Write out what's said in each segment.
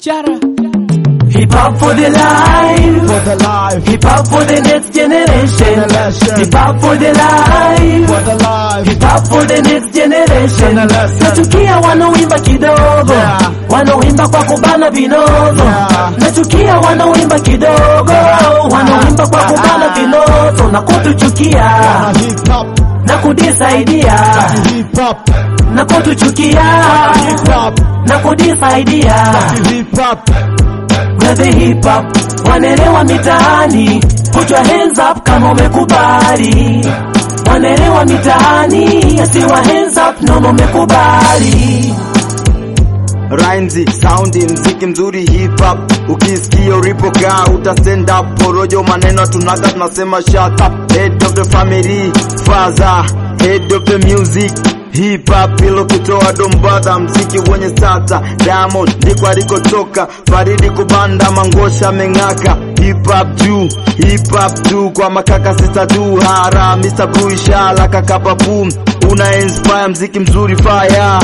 Chara. Hip hop for the life. For the life, Hip hop for the next generation. Generation. Hip hop for the life. for the life. Hip hop for the next generation. Generation. Nachukia wanaoimba kidogo, Yeah. wanaoimba kwa kubana vinono. Yeah. Nachukia wanaoimba kidogo, wanaoimba kwa kubana vinono na kutuchukia Na hip hop, na kudisaidia hip hop, na kutuchukia hip hop, na kudisaidia hip hop. We're the hip hop wanelewa mitaani, put your hands up kama umekubali. Wanelewa mitaani, asiwa hands up nono umekubali. Rhymes, soundi, mziki mzuri hip hop. Ukisikia ulipokaa uta stand up. Porojo maneno tunaga tunasema shut up. Head of the family, father, head of the music. Hip hop ilo kutoa dombadha, mziki wenye sata. Diamond ndiko alikotoka, Faridi kubanda, Mangosha meng'aka. Hip hop juu, hip hop tu kwa makaka sita tu hara, Mr. Blue Ishala kaka papu, una inspire mziki mzuri fire.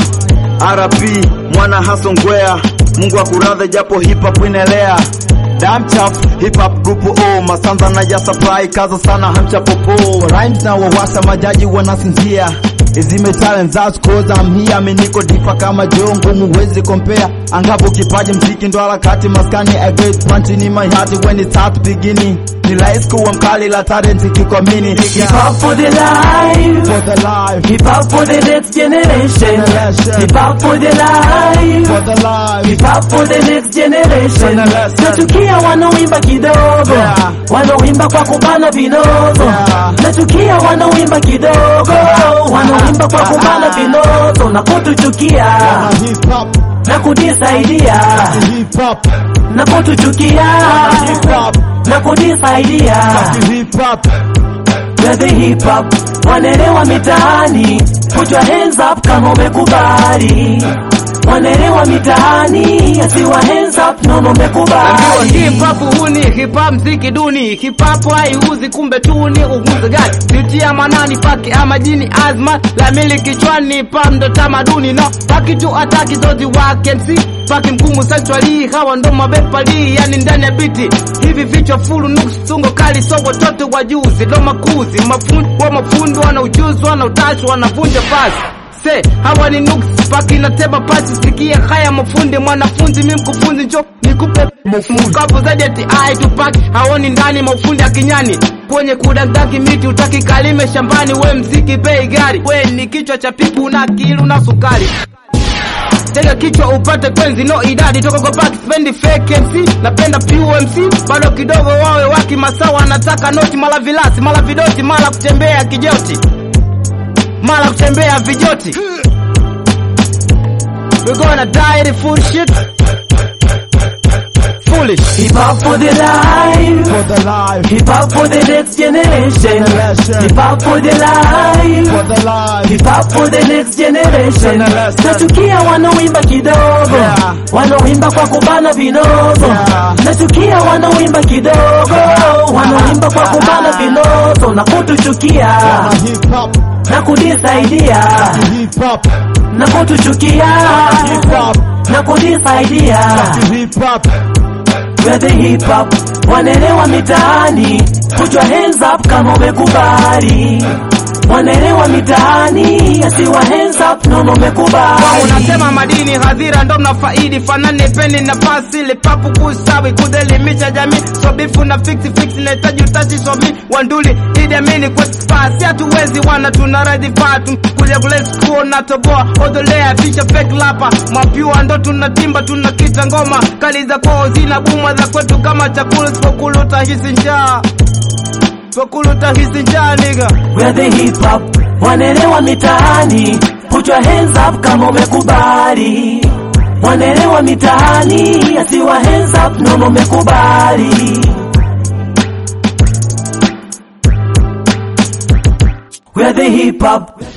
RP mwana haso ngwea, Mungu akuradhe japo hip hop inaelea. Damn tough hip hop group O Masanza na ya supply kaza sana hamcha popo Rhymes na wawasa majaji wanasinzia Izime talent that's cause I'm here Mi niko dipa kama jongo muwezi compare Angapo kipaji mziki ndo harakati maskani A great punch in my heart when it start beginning Ni life kuwa mkali la talent kikwamini Hip hop for the life, For the life, hip hop for the next generation. Generation. Hip hop for the life, for the life hip hop for the next generation. Generation. Nachukia wanaoimba kidogo, Yeah. wanaoimba kwa kubana vinono. Yeah. Nachukia wanaoimba kidogo, wanaoimba kwa kubana vinono na kutuchukia Na hip hop, na kudisaidia hip hop, na kutuchukia hip hop, na kudisaidia hip hop We're the hip hop wanelewa mitaani, put your hands up kama umekubali. Wanelewa mitaani, asiwa hands up nono Ambiwa umekubali. hip hop huni, hip hop mziki duni, hip hop haiuzi kumbe tuni uguze gani? Sitia manani pake ama jini azma la mili kichwani pam ndo tamaduni no paki tu ataki zote wake MC paki mgumu centrally hawa ndo mabepali yani ndani ya biti hivi vichwa fulu nusu tungo kali so watoto wajuzi ndo makuzi mafundi wa mafundi wana ujuzi wana utashi wanavunja fasi se hawa ni nuksi paki na teba pasi sikia haya mafundi mwanafunzi mi mkufunzi njo nikupe mkavu zaidi ati ai tupaki haoni ndani mafundi akinyani kwenye kudandaki miti utaki kalime shambani we mziki bei gari we ni kichwa cha pipu na kilu na sukari tega kichwa upate kwenzi no idadi toka kwa paki spendi fake MC napenda pure MC bado kidogo wawe waki masawa anataka noti mala vilasi mala vidoti mala kutembea kijoti mala kutembea vijoti we gonna die the full shit foolish Hip hop for the life, For the life, hip hop for the next generation. Generation. Hip hop for the life, for the life hip hop for the next generation. Generation. Nachukia wanaoimba kidogo, Yeah. wanaoimba kwa kubana vinono. Yeah. Nachukia wanaoimba kidogo, wanaoimba kwa kubana vinono na kutuchukia Na hip hop, na kudisaidia hip hop, na kutuchukia hip hop, na kudisaidia. hip hop We're the hip hop wanelewa mitaani, put your hands up kama umekubali. Wanelewa mitaani, asiwa hands up nono Wao umekubali. unasema madini hadhira ndo mnafaidi fanane peni nafasi ile papu kustawi kudelimisha jamii so bifu na fix fix nahitaji utashi so mi wanduli idi amini kwa spasi hatuwezi wana tuna radhi fatu kuja kule school na toboa odolea fisha fake lapa mapyua ndo tunatimba tunakita ngoma kali za kwao zina buma za kwetu kama chakula sipokulu utahisi njaa sipokulu utahisi njaa niga We're the hip hop wanelewa mitaani, put your hands up kama umekubali. Wanelewa mitaani, asiwa hands up nono umekubali. We're the hip hop